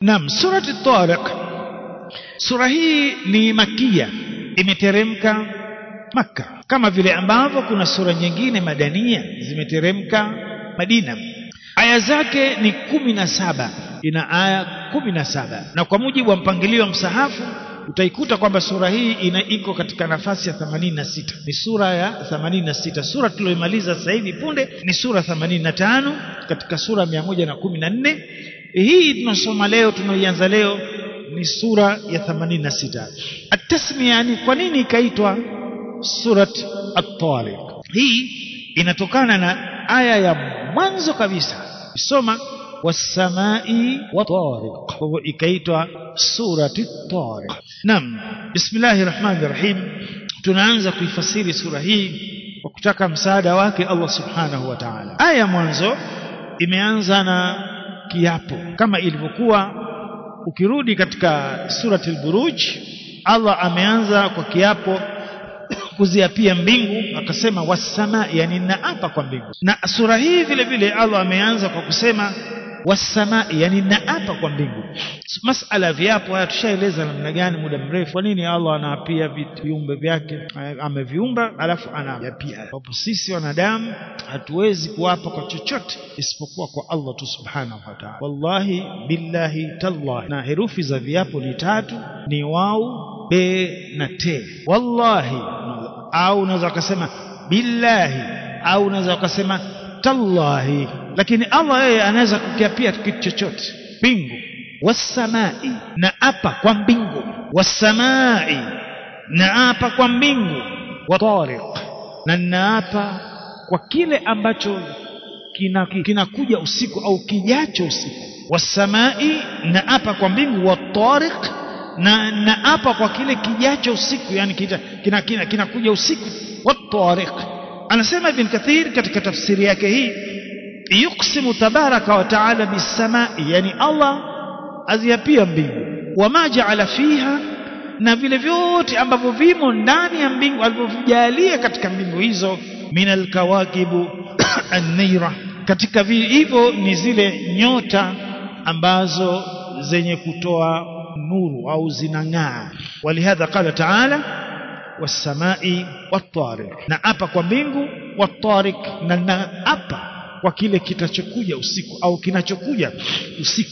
Naam, surati Tariq, sura hii ni makia, imeteremka Makka, kama vile ambavyo kuna sura nyingine madania zimeteremka Madina. Aya zake ni kumi na saba, ina aya kumi na saba, na kwa mujibu wa mpangilio wa msahafu utaikuta kwamba sura hii ina iko katika nafasi ya 86 ni sura ya 86 sura tulioimaliza sasa hivi punde ni sura 85 katika sura 114 hii tunasoma leo tunaoianza leo ni sura ya 86 atasmia ni kwa nini ikaitwa surat at-tariq hii inatokana na aya ya mwanzo kabisa soma wasamai watariq kwa hivyo ikaitwa surati tariq naam bismillahir rahmanir rahim tunaanza kuifasiri sura hii kwa kutaka msaada wake Allah subhanahu wa ta'ala aya mwanzo imeanza na kiapo kama ilivyokuwa ukirudi katika surati al-buruj Allah ameanza kwa kiapo kuziapia mbingu akasema wasama yani naapa kwa mbingu na sura hii vile vile Allah ameanza kwa kusema wasama yani naapa kwa mbingu masala viapo haya tushaeleza namna gani muda mrefu kwa nini Allah anaapia viumbe vyake ameviumba alafu anaapia hapo sisi wanadamu hatuwezi kuapa kwa chochote isipokuwa kwa Allah tu subhanahu wa ta'ala wallahi billahi tallahi na herufi za viapo ni tatu ni wau be na te wallahi au unaweza ukasema billahi au unaweza ukasema tallahi lakini Allah yeye anaweza kukiapia kitu chochote mbingu wasamai na apa kwa mbingu wasamai na apa kwa mbingu wa tariq na naapa kwa kile ambacho kinakuja kina usiku au kijacho usiku wasamai na apa kwa mbingu wa tariq na naapa kwa kile kijacho usiku yani kinakuja kina, kina, kina usiku wa tariq anasema ibn kathir katika tafsiri yake hii yuksimu tabaraka wa taala bisamai yani Allah aziapia mbingu wama jaala fiha na vile vyote ambavyo vimo ndani ya mbingu alivyovijalia katika mbingu hizo min alkawakibu an-nira katika hivyo ni zile nyota ambazo zenye kutoa nuru au zinang'aa walihadha qala taala wasamai wattariq na apa kwa mbingu wattariq na naapa kwa kile kitachokuja usiku au kinachokuja usiku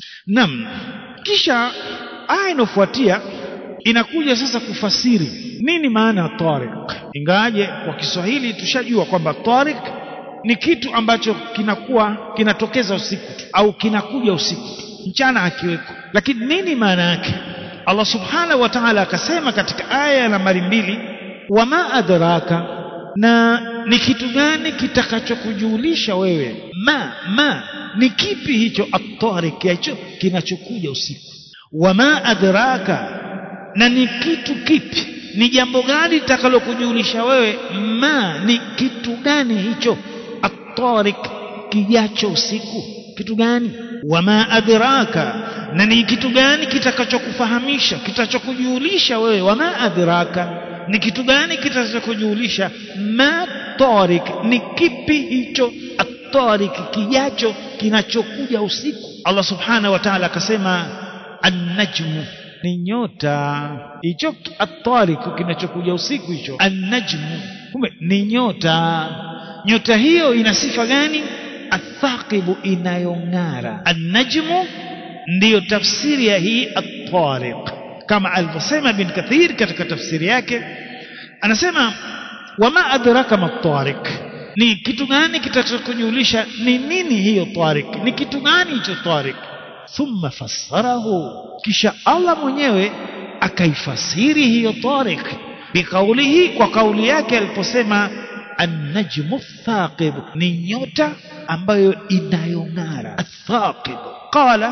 nam kisha aya inayofuatia inakuja sasa kufasiri nini maana ya tariq ingawaje kwa Kiswahili tushajua kwamba tariq ni kitu ambacho kinakuwa kinatokeza usiku tu au kinakuja usiku tu mchana akiweko lakini nini maana yake Allah subhanahu wa ta'ala akasema katika aya nambari mbili wama adraka na ni kitu gani kitakachokujulisha wewe ma ma ni kipi hicho at-tariq hicho kinachokuja usiku wama adraka na ni kitu kipi ni jambo gani litakalokujulisha wewe ma ni kitu gani hicho at-tariq kijacho usiku kitu gani wama adraka na ni kitu gani kitakachokufahamisha kitachokujulisha wewe wama adraka ni kitu gani kitachokujulisha ma tariq ni kipi hicho at-tariq kijacho kinachokuja usiku Allah subhanahu wa ta'ala akasema an-najmu ni nyota hicho at-tariq kinachokuja usiku hicho an-najmu kumbe ni nyota nyota hiyo ina sifa gani athaqibu inayong'ara an-najmu ndiyo tafsiri ya hii at-tariq kama alivyosema bin kathir katika tafsiri yake anasema wama adraka mat-tariq ni kitu gani kitachokujulisha ni nini hiyo tariq ni kitu gani hicho tariq thumma fassarahu kisha Allah mwenyewe akaifasiri hiyo tariq bikaulihi kwa kauli yake aliposema an-najmu thaqib ni nyota ambayo inayong'ara athaqib qala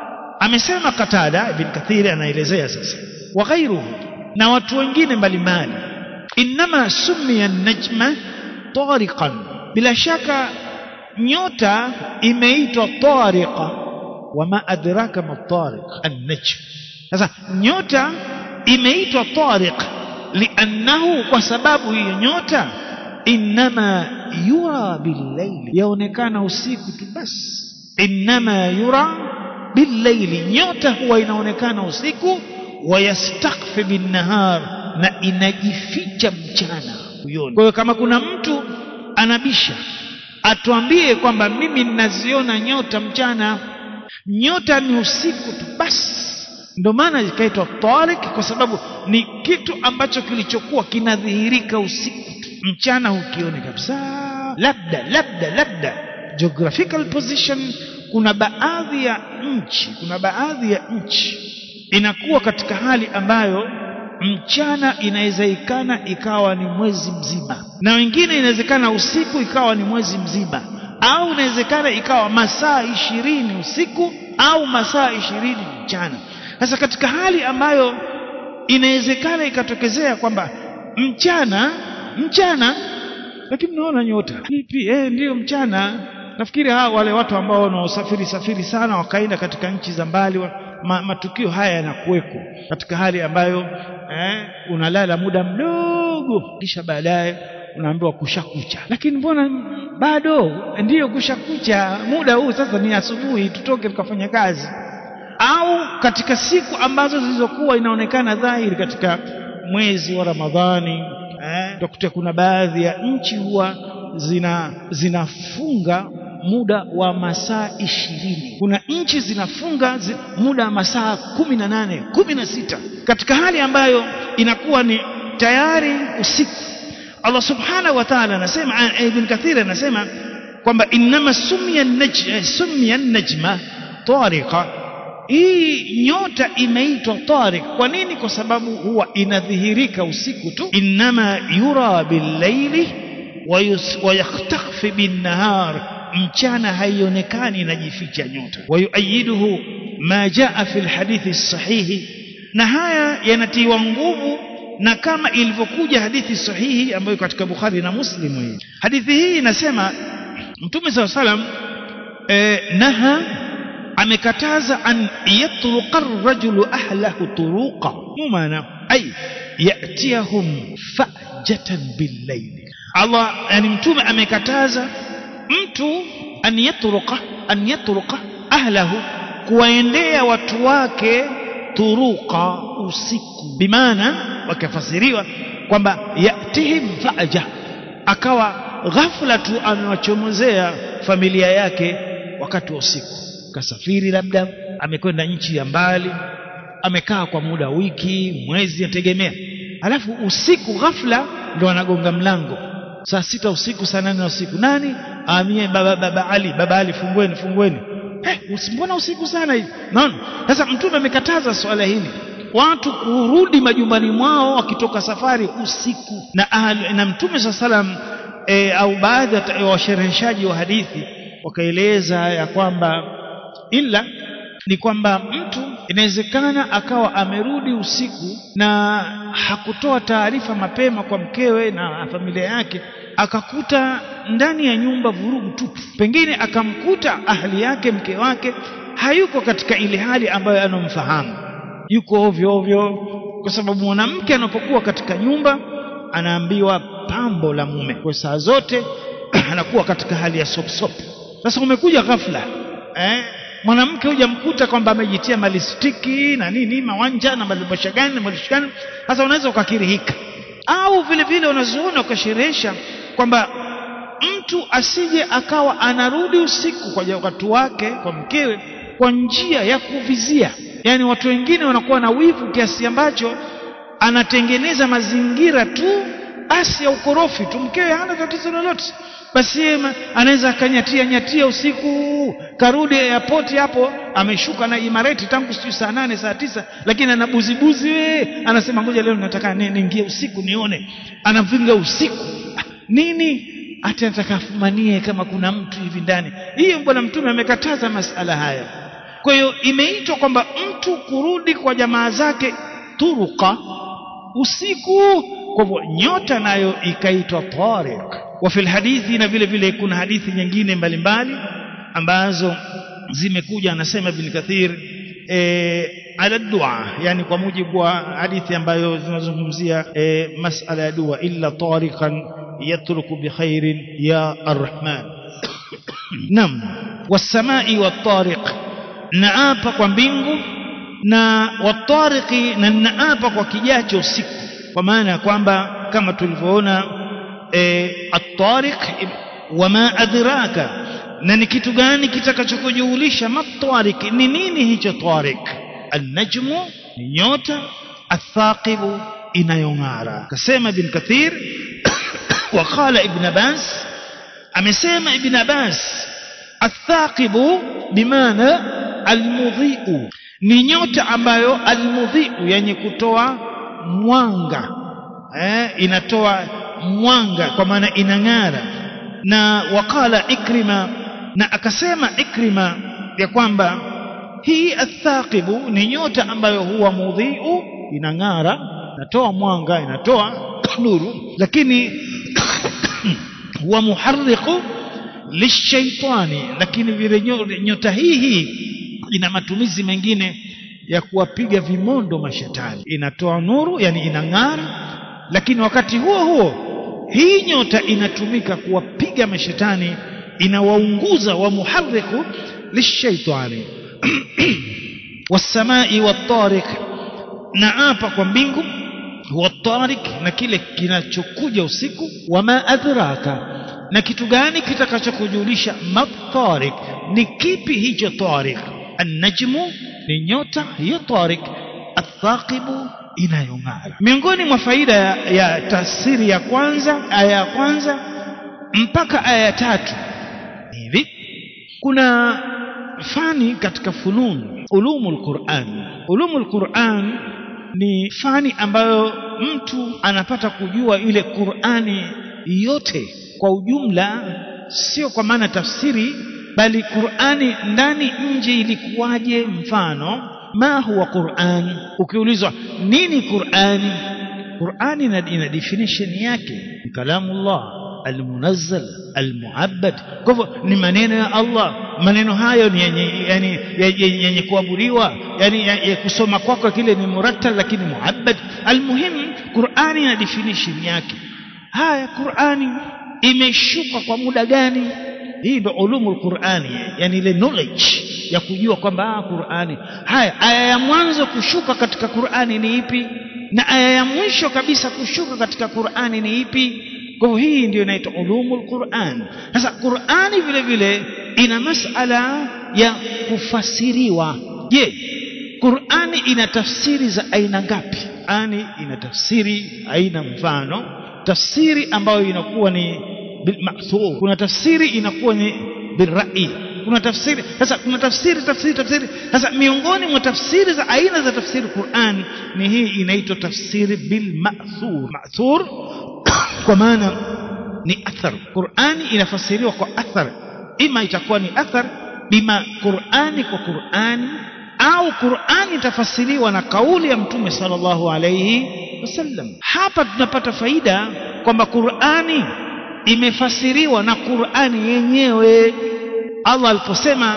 amesema Katada ibn Kathir anaelezea sasa wa ghairuhu na watu wengine mbalimbali inma summiya an-najma tariqan bila shaka nyota imeitwa tariqa wama adraka ma tariq an-najm sasa nyota imeitwa tariq liannahu kwa sababu hiyo nyota inma yura bil-layl yaonekana usiku tu basi inma yura billaili nyota huwa inaonekana usiku wayastakfi binnahar na inajificha mchana huioni kwa hiyo kama kuna mtu anabisha atuambie kwamba mimi ninaziona nyota mchana nyota ni usiku tu basi ndio maana ikaitwa tariq kwa sababu ni kitu ambacho kilichokuwa kinadhihirika usiku tu mchana hukioni kabisa labda labda labda geographical position kuna baadhi ya nchi kuna baadhi ya nchi inakuwa katika hali ambayo mchana inawezekana ikawa ni mwezi mzima na wengine inawezekana usiku ikawa ni mwezi mzima au inawezekana ikawa masaa ishirini usiku au masaa ishirini mchana sasa katika hali ambayo inawezekana ikatokezea kwamba mchana mchana lakini mnaona nyota vipi eh ndiyo mchana nafikiri hawa wale watu ambao wanaosafiri safiri sana wakaenda katika nchi za mbali wa, ma, matukio haya yanakuweko katika hali ambayo eh, unalala muda mdogo kisha baadaye unaambiwa kushakucha lakini mbona bado ndiyo kushakucha muda huu sasa ni asubuhi tutoke tukafanya kazi au katika siku ambazo zilizokuwa inaonekana dhahiri katika mwezi wa Ramadhani eh, utakuta kuna baadhi ya nchi huwa zina zinafunga muda wa masaa ishirini kuna nchi zinafunga zi, muda wa masaa kumi na nane kumi na sita katika hali ambayo inakuwa ni tayari usiku Allah subhanahu wa ta'ala anasema Ibn Kathir anasema kwamba innama sumya najma sumya najma tariqa hii nyota imeitwa tariq kwa nini kwa sababu huwa inadhihirika usiku tu innama yura billaili wa yakhtafi binnahar mchana haionekani inajificha nyota wayuayiduhu ma jaa fi lhadithi sahihi na haya yanatiwa nguvu na kama ilivyokuja hadithi sahihi ambayo katika Bukhari na Muslim hii hadithi hii inasema Mtume SAW salam eh, naha amekataza an yatruqa ar-rajulu ahlahu turuqa maana ay yatiyahum fajatan bil-layl Allah yani mtume amekataza mtu an yatruqa an yatruqa ahlahu kuwaendea watu wake turuqa usiku bimaana wakafasiriwa kwamba yatihim faja akawa ghafla tu amewachomozea familia yake wakati wa usiku kasafiri labda amekwenda nchi ya mbali amekaa kwa muda wiki mwezi ategemea alafu usiku ghafla ndo anagonga mlango saa sita usiku saa nane usiku nani amie baba, baba Ali baba Ali fungueni fungueni eh, mbona usiku sana hivi naona sasa mtume amekataza swala hili watu kurudi majumbani mwao wakitoka safari usiku na ahlu, na mtume saa salam e, au baadhi ya washereheshaji wa hadithi wakaeleza ya kwamba ila ni kwamba mtu inawezekana akawa amerudi usiku na hakutoa taarifa mapema kwa mkewe na familia yake akakuta ndani ya nyumba vurugu tupu pengine akamkuta ahli yake mke wake hayuko katika ile hali ambayo anomfahamu yuko ovyo ovyo kwa sababu mwanamke anapokuwa katika nyumba anaambiwa pambo la mume kwa saa zote anakuwa katika hali ya sop sop sasa umekuja ghafla eh mwanamke hujamkuta kwamba amejitia malistiki na nini mawanja na malibosha gani na malisho gani sasa unaweza ukakirihika au vile vile unazoona ukasherehesha kwamba mtu asije akawa anarudi usiku kwa watu wake kwa mkewe kwa njia ya kuvizia yaani watu wengine wanakuwa na wivu kiasi ambacho anatengeneza mazingira tu basi ya ukorofi tu mkewe hana tatizo lolote basi anaweza akanyatia nyatia usiku karudi airport hapo ameshuka na imareti tangu sijui saa nane saa tisa lakini anabuzibuzi we anasema ngoja leo nataka niingie usiku nione anavinga usiku nini hata nataka afumanie kama kuna mtu hivi ndani hiyo bwana mtume amekataza masala haya kwa hiyo imeitwa kwamba mtu kurudi kwa jamaa zake turuka usiku kwa hivyo nyota nayo ikaitwa tariq wa fil hadithi na vile vile kuna hadithi nyingine mbalimbali ambazo zimekuja anasema ibn kathir e, ala dua yani kwa mujibu wa hadithi ambayo zinazungumzia e, masala ya dua illa tariqan yatruku bi khairin ya arrahman nam wasamai wattariq naapa kwa mbingu na watariqi na naapa kwa kijacho usiku kwa maana ya kwamba kama tulivyoona e, at-tariq wama adraka na ni kitu gani kitakachokujulisha matariq ni nini hicho tariq an-najmu ni nyota athaqibu inayong'ara kasema ibn kathir waqala ibn abbas amesema ibn abbas athaqibu bimaana almudhi'u ni nyota ambayo almudhi'u yenye kutoa mwanga eh, inatoa mwanga kwa maana inang'ara na waqala ikrima na akasema ikrima ya kwamba hii athaqibu ni nyota ambayo huwa mudhi'u inang'ara inatoa mwanga inatoa nuru lakini huwa muharriqu lishaitani lakini vile nyota hii hii ina matumizi mengine ya kuwapiga vimondo mashetani inatoa nuru yani inang'ara lakini wakati huo huo hii nyota inatumika kuwapiga mashetani inawaunguza wa muharriku lishaitani wasamai watariq na apa kwa mbingu watariq na kile kinachokuja usiku wama adraka na kitu gani kitakachokujulisha matariq ni kipi hicho tariq النجم ni nyota hiyo tariq athaqibu inayong'ara miongoni mwa faida ya, ya tafsiri ya kwanza aya ya kwanza mpaka aya ya tatu hivi kuna fani katika funun ulumul Qur'an ulumul Qur'an ni fani ambayo mtu anapata kujua ile Qur'ani yote kwa ujumla sio kwa maana tafsiri bali Qur'ani ndani nje ilikuwaje mfano ma huwa Qur'an ukiulizwa nini Qur'ani Qur'ani ina definition yake ni kalamullah almunazzal almuabbad kwa hivyo ni maneno ya Allah maneno hayo ni yenye yani yenye kuabudiwa yani ya kusoma kwako kile ni murattal lakini muabbad almuhim Qur'ani ina definition yake haya Qur'ani imeshuka kwa muda gani hii ndio ulumul Qur'ani yani ile knowledge ya kujua kwamba Qur'ani haya aya ya mwanzo kushuka katika Qur'ani ni ipi na aya ya mwisho kabisa kushuka katika Qur'ani ni ipi kwa hivyo hii ndio inaitwa ulumul Qur'an sasa Qur'ani vile vile ina masala ya kufasiriwa je Qur'ani ina tafsiri za aina ngapi Qur'ani ina tafsiri aina mfano tafsiri ambayo inakuwa ni bilmathur kuna tafsiri inakuwa ni birrai kuna tafsiri sasa kuna tafsiri tafsiri tafsiri sasa miongoni mwa tafsiri za aina za tafsiri Qur'an ni hii inaitwa tafsiri bilmathur mathur kwa maana ni athar Qur'ani inafasiriwa kwa athar ima itakuwa ni athar bima Qur'ani kwa Qur'ani au Qur'ani itafasiriwa na kauli ya Mtume sallallahu alayhi wasallam hapa tunapata faida kwamba Qur'ani imefasiriwa na Qur'ani yenyewe Allah aliposema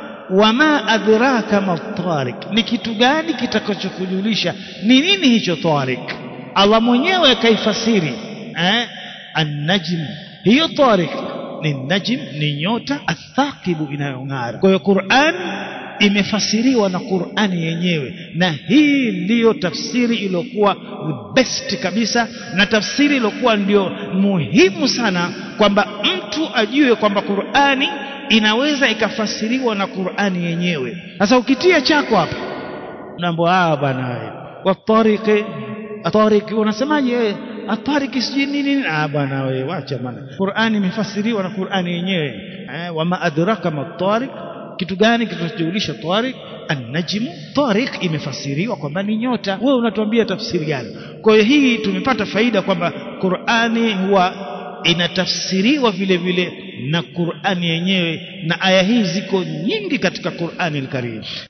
wama adraka matariq ni kitu gani kitakachokujulisha ni nini hicho tariq Allah mwenyewe kaifasiri eh an-najm hiyo tariq ni najm ni nyota athaqibu inayong'ara kwa hiyo Qur'an imefasiriwa na Qur'ani yenyewe na hii ndiyo tafsiri iliyokuwa best kabisa na tafsiri iliyokuwa ndio muhimu sana kwamba mtu ajue kwamba Qur'ani inaweza ikafasiriwa na Qur'ani yenyewe sasa ukitia chako hapa unaambiwa ah bwana wewe watariqi atariqi unasemaje wewe atariki sijui nini ah bwana wewe wacha bwana Qur'ani imefasiriwa na Qur'ani yenyewe eh wama adraka matariq kitu gani kitachojulisha tariq an-najm tariq imefasiriwa kwamba ni nyota wewe unatuambia tafsiri gani kwa hiyo hii tumepata faida kwamba Qur'ani huwa inatafsiriwa vile vile na Qur'ani yenyewe na aya hii ziko nyingi katika Qur'ani al-Karim